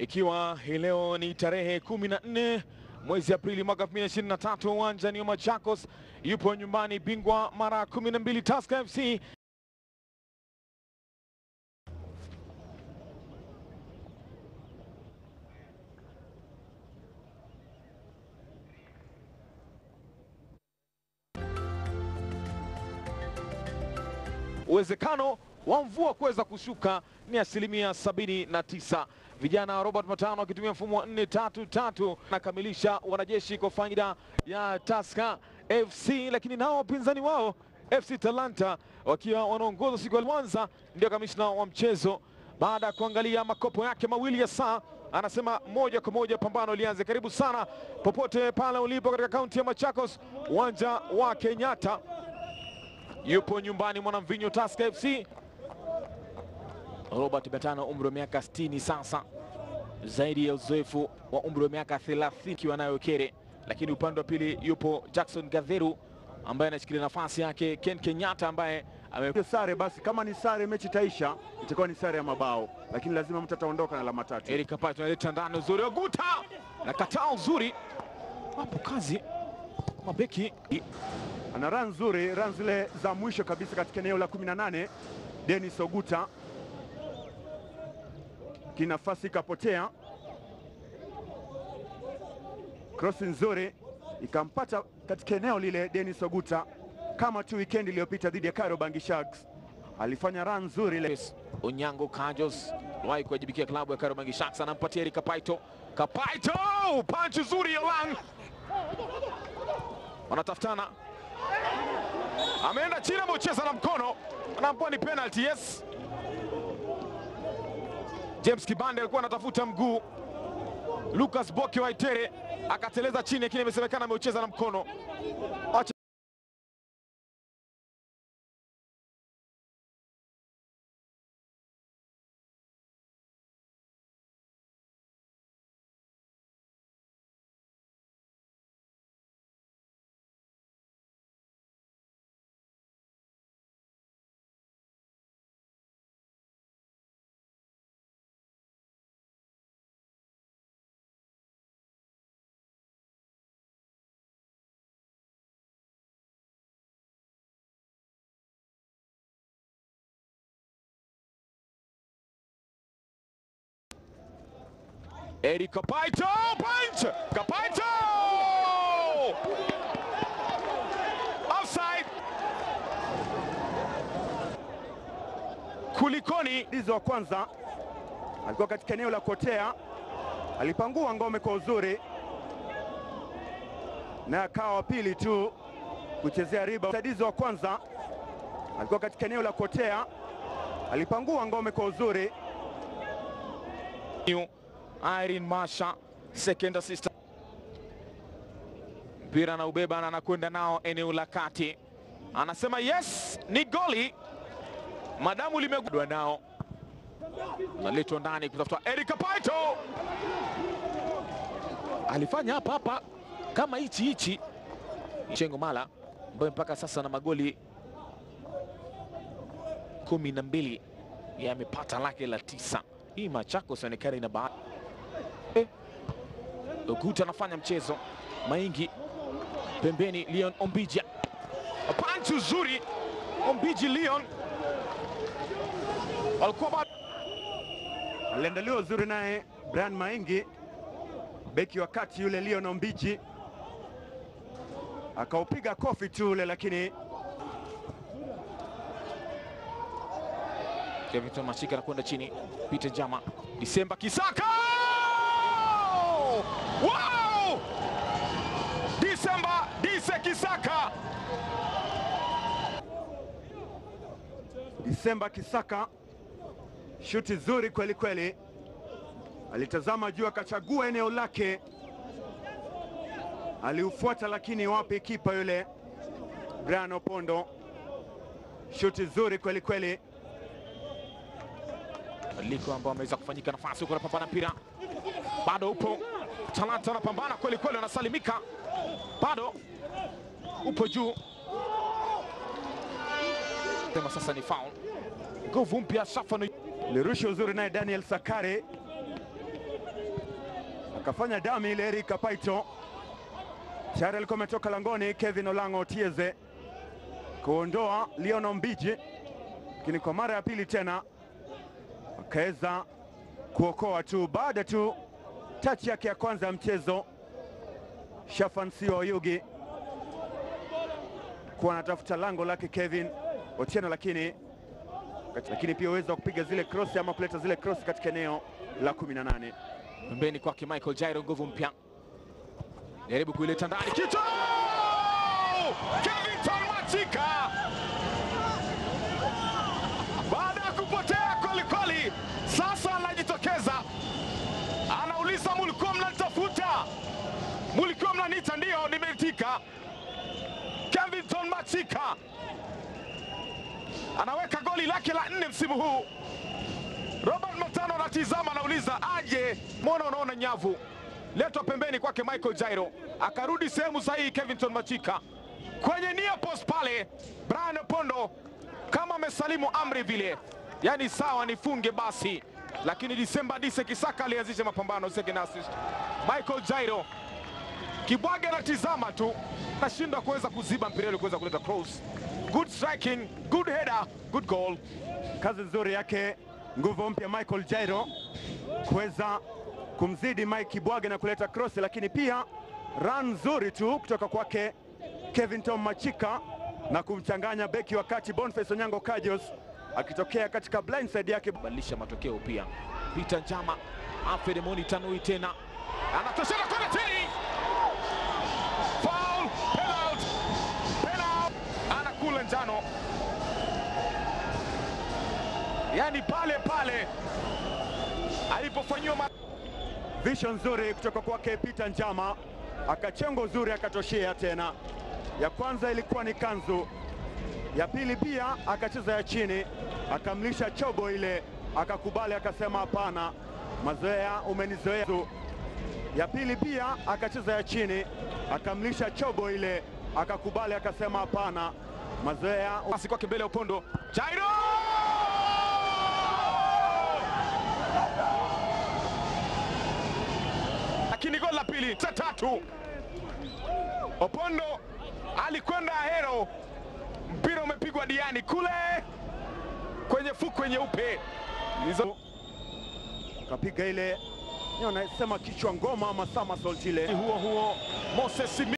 ikiwa hii leo ni tarehe 14 mwezi Aprili mwaka 2023, uwanjani wa Machakos. Yupo nyumbani bingwa mara 12 Tusker FC uwezekano wa mvua kuweza kushuka ni asilimia sabini na tisa. Vijana wa Robert Matano wakitumia mfumo wa nne tatu tatu nakamilisha wanajeshi kwa faida ya Tusker FC, lakini nao wapinzani wao FC Talanta wakiwa wanaongoza siku ya kwanza. Ndio kamishna wa mchezo baada ya kuangalia makopo yake mawili ya saa anasema moja kwa moja pambano lianze. Karibu sana popote pale ulipo katika kaunti ya Machakos, uwanja wa Kenyatta yupo nyumbani mwanamvinyo Tusker FC. Robert Betano umri wa miaka 60 sasa, zaidi ya uzoefu wa umri wa miaka 30 ikiwa nayo Kere, lakini upande wa pili yupo Jackson Gadheru ambaye anashikilia nafasi yake Ken Kenyatta ambaye ame Hiyo sare basi, kama ni sare mechi itaisha, itakuwa ni sare ya mabao, lakini lazima mtu ataondoka na alama tatu. Eric Kapato analeta ndani uzuri wa Guta na kataa uzuri, wapo kazi mabeki Ana run nzuri, run zile za mwisho kabisa katika eneo la 18. Dennis Oguta kinafasi ikapotea, cross nzuri ikampata katika eneo lile. Dennis Oguta kama tu weekend iliyopita dhidi ya Kariobangi Sharks alifanya run nzuri ile. Yes. Onyango Kajos wahi kuwajibikia klabu ya Kariobangi Sharks, anampatia Eric Kapaito. Kapaito punch nzuri ya Lang, wanatafutana, ameenda chini, ameucheza na mkono, anaambiwa ni penalty. Yes, James Kibande alikuwa anatafuta mguu, Lucas Boke Waitere akateleza chini, lakini imesemekana ameucheza na mkono. Acha Eric Kapaito punch! Kapaito! Offside! Kulikoni Dizo wa kwanza alikuwa katika eneo la kotea, alipangua ngome kwa uzuri na akawa wa pili tu kuchezea riba. Msaidizi wa kwanza alikuwa katika eneo la kotea, alipangua ngome kwa uzuri. New Irene Masha second assist. Mpira na ubeba na anakwenda nao eneo la kati, anasema yes, ni goli madamu limegudwa nao, naletwa ndani kutafuta Eric Kapaito, alifanya hapa hapa kama hichi hichi Chengo Mala ambaye mpaka sasa na magoli kumi na mbili yamepata lake la tisa. Hii Machakos inaonekana ina bahati eh. Oguta anafanya mchezo Maingi pembeni, Leon Ombija panchi uzuri, Ombiji Leon walikuwa bado Aliandaliwa uzuri naye Brian Maingi, beki wa kati yule Leon Ombiji akaupiga kofi tu ule, lakini Kevin Mashika anakwenda chini, Peter Jama, Disemba Kisaka, wow! Disemba Dise Kisaka Disemba Kisaka, shuti zuri kweli kweli, alitazama juu akachagua eneo lake, aliufuata lakini wapi kipa yule Brian Opondo, shuti zuri kweli kweli. badiliko ambao ameweza kufanyika, nafasi huko, anapambana mpira bado upo, Talanta anapambana kweli kweli, anasalimika bado upo juu, sema sasa ni foul, nguvu mpya Safano Lirusha uzuri naye Daniel Sakare kafanya dami ile Eric Kapaito tayari alikuwa ametoka langoni. Kevin Olango Otieze kuondoa Leon Mbiji, lakini kwa mara ya pili tena akaweza kuokoa tu baada tu tachi yake ya kwanza ya mchezo. Shafan Sio Oyugi kuwa anatafuta lango lake Kevin Otieno, lakini lakini pia uwezo wa kupiga zile cross ama kuleta zile cross katika eneo la 18. Pembeni kwake Michael Jairo, nguvu mpya, jaribu kuileta ndani, kichwa Kevington Machika baada ya kupotea kwelikweli, sasa anajitokeza, anauliza mulikuwa mnanitafuta, mulikuwa mnaniita? Ndio, nimeitika. Kevington Machika anaweka goli lake la nne msimu huu. Robert Matano anatizama, anauliza aje, mbona unaona nyavu? Letwa pembeni kwake Michael Jairo, akarudi sehemu sahihi. Kevington Machika kwenye nia post pale, Brian Opondo kama amesalimu amri vile, yani sawa, nifunge basi. Lakini Disemba Dise Kisaka alianzisha mapambano, second assist. Michael Jairo Kibwage anatizama tu, nashindwa kuweza kuziba mpira ile kuweza kuleta cross. Good striking, good header, good goal. Kazi nzuri yake nguvu mpya Michael Jairo kuweza kumzidi Mike Kibwage na kuleta cross, lakini pia run nzuri tu kutoka kwake Kevington Machika na kumchanganya beki wakati Boniface Onyango Kajos akitokea katika blindside yake. Badilisha matokeo pia. Peter Njama, Alfred Moni Tanui tena anatosheka kwenda chini, foul, penalty, penalty, anakula njano, yani pale pale alipofanyiwa ma... Vision nzuri kutoka kwake Peter Njama, akachengo uzuri akatoshea tena. Ya kwanza ilikuwa ni kanzu, ya pili pia akacheza ya chini, akamlisha chobo ile, akakubali akasema hapana, mazoea umenizoea. Ya pili pia akacheza ya chini, akamlisha chobo ile, akakubali akasema hapana, mazoea pasi kwake mbele ya Opondo, Jairo lakini goli la pili cha tatu, Opondo alikwenda Ahero, mpira umepigwa diani kule kwenye fukwe nyeupe hizo. akapiga ile, nasema kichwa ngoma ama somersault ile. Huo huo Moses Simi